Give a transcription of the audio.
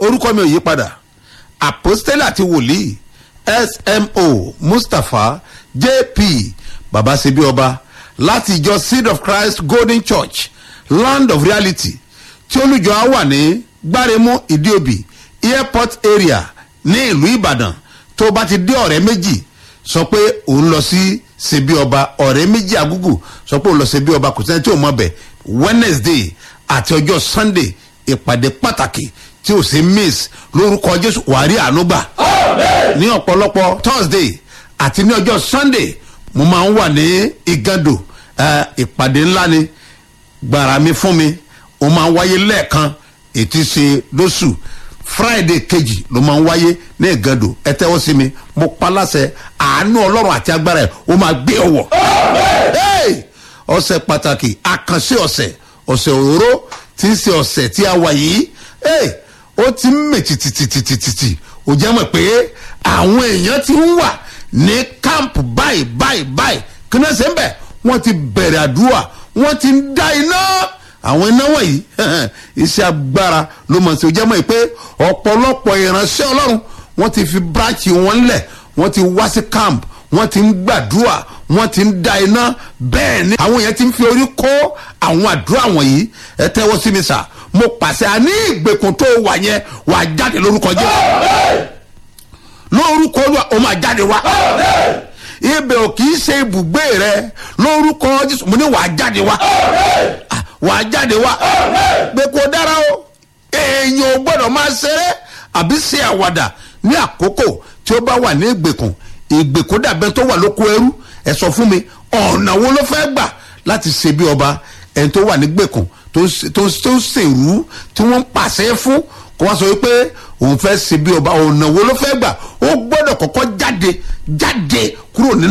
orúkọ mi ò yí padà àpòstélì àti wòlíì smo mustapha jp babasebi ọba láti ìjọ seed of christ golden church land of reality tí olùjọ á wà ní gbáremú ìdíòbí airport area ní ìlú ìbàdàn tó bá ti dé ọ̀rẹ́ méjì sọ pé òun lọ sí sebi ọba ọ̀rẹ́ méjì agúgù sọ pé òun lọ sebi ọba kò sẹ́ni tí ò mọ̀ bẹ̀ wednesday àti ọjọ́ sunday ìpàdé pàtàkì tí ò sí miss lórúkọ jésù wàrí ànúgbà ní ọ̀pọ̀lọpọ̀ thursday àti ní ọjọ́ sunday mo máa ń wà ní igando eh, ìpàdé ńlá ni gbàrà mi fún mi ó máa ń wáyé lẹ́ẹ̀kan ètí ṣe lóṣù friday kejì ló máa ń wáyé ní igando ẹ tẹ́wọ́ sí mi mo pa láṣẹ àánú ọlọ́run àti agbára ẹ̀ ó máa gbé ọwọ́ Hey! ọ̀sẹ̀ pàtàkì àkànṣe ọ̀sẹ̀ ọ̀sẹ̀ òróró tí ń ṣe ọ̀sẹ̀ tí a wà yìí Hey! ó ti ń mè tìtìtìtìtìtì ò jẹ́ mọ̀ pé àwọn èèyàn ti ń wà ní kámpù báyìí báyìí báyìí kí náà ṣe ń bẹ̀ wọ́n ti bẹ̀rẹ̀ àdúrà wọ́n ti ń dá iná àwọn iná wọ̀nyí iṣẹ́ agbára ló mọ̀ sí ò jẹ́ mọ̀ pé ọ̀pọ̀lọpọ̀ ìránṣẹ́ ọlọ́run wọ́n ti fi bíráàkì wọn lẹ̀ wọ́n ti wá sí camp wọ́n ti ń gbàdúrà wọ́n ti ń da iná bẹ́ẹ̀ ni àwọn yẹn ti ń fi orí kó àwọn àdúrà wọ̀nyí ẹ tẹ́wọ́ sí mi sà mo pàṣẹ àní ìgbèkùn tó wà yẹn wà jáde lórúkọ jẹ́ lórúkọ olúwa ó máa jáde wá ibẹ̀ ò kì í ṣe ibùgbé rẹ lórúkọ jésù mo ní wà á jáde wá Ah, wà á jáde wá pé kò dára o èèyàn ò gbọ́dọ̀ máa ṣeré àbí ṣe àwàdà ní àkókò tí ó bá wà ní ìgbèkùn ìgbèkùn dàbẹ́ tó wà lóko ẹrú ẹ sọ fún mi ọ̀nà wo ló fẹ́ gbà láti ṣe bí ọba ẹni tó wà ní gbèkùn tó ń ṣe- tó ń tó ń ṣèrú tí wọ́n ń pàṣẹ fún kó wá sọ wípé òun fẹ́ ṣe bí ọba ọ̀nà wo ló fẹ́ gbà ó gbọ́dọ̀ kọ́kọ́ jáde jáde